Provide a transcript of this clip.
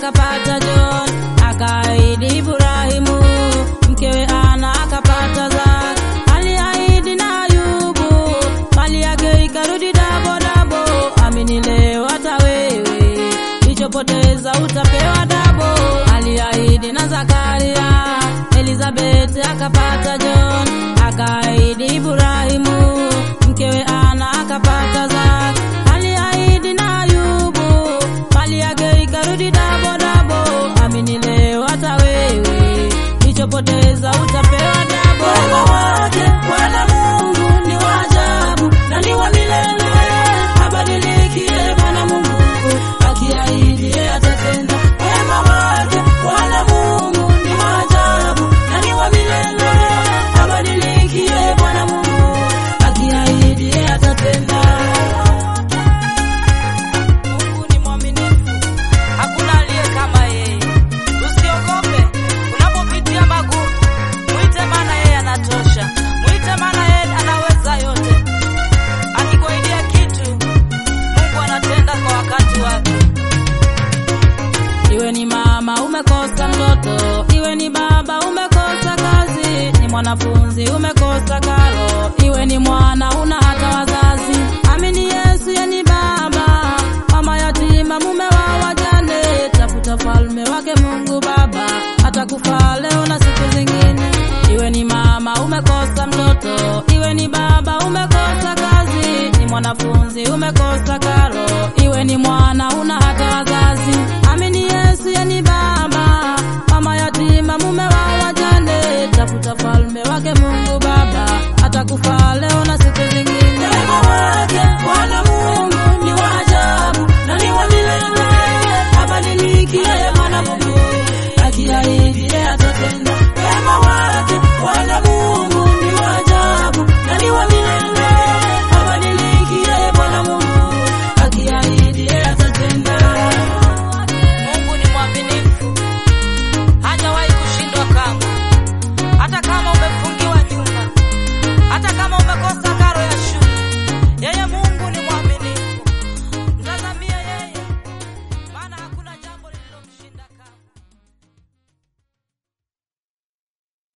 akapata John, akaahidi Ibrahimu, mkewe Ana akapata Zara, aliahidi na Ayubu, mali yake ikarudi dabo dabo. Amini leo hata wewe, ulichopoteza utapewa dabo. Aliahidi na Zakaria, Elizabeth akapata John, akaahidi Ibrahimu, mkewe Ana akapata Zara, aliahidi na Ayubu, mali yake ikarudi dabo dabo. Amini leo hata wewe, ulichopoteza utapewa dabo. Wema wake Bwana Mungu ni wa ajabu na ni wa milele, habadiliki yeye Bwana Mungu, akiahidi yeye atatenda. Wema wake Bwana Mungu ni wa ajabu na ni wa milele, habadiliki yeye Bwana Mungu, akiahidi yeye atatenda. Mungu ni mwaminifu, hakuna aliye kama yeye. Usiogope unapopitia magumu, mwite, maana yeye anatosha. Mwite, maana yeye anaweza yote. Akikuahidia kitu, Mungu anatenda kwa wakati wake. Iwe ni mama umekosa mtoto, iwe ni baba umekosa kazi, ni mwanafunzi umekosa karo, iwe ni mwana una hata wazazi. Amini Yesu ye ni baba, mama yatima, mume wa wajane. Tafuta falme wake Mungu Baba, atakufaa leo na siku zingine. Iwe ni mama umekosa mtoto, iwe ni baba umekosa kazi, ni mwanafunzi umekosa karo,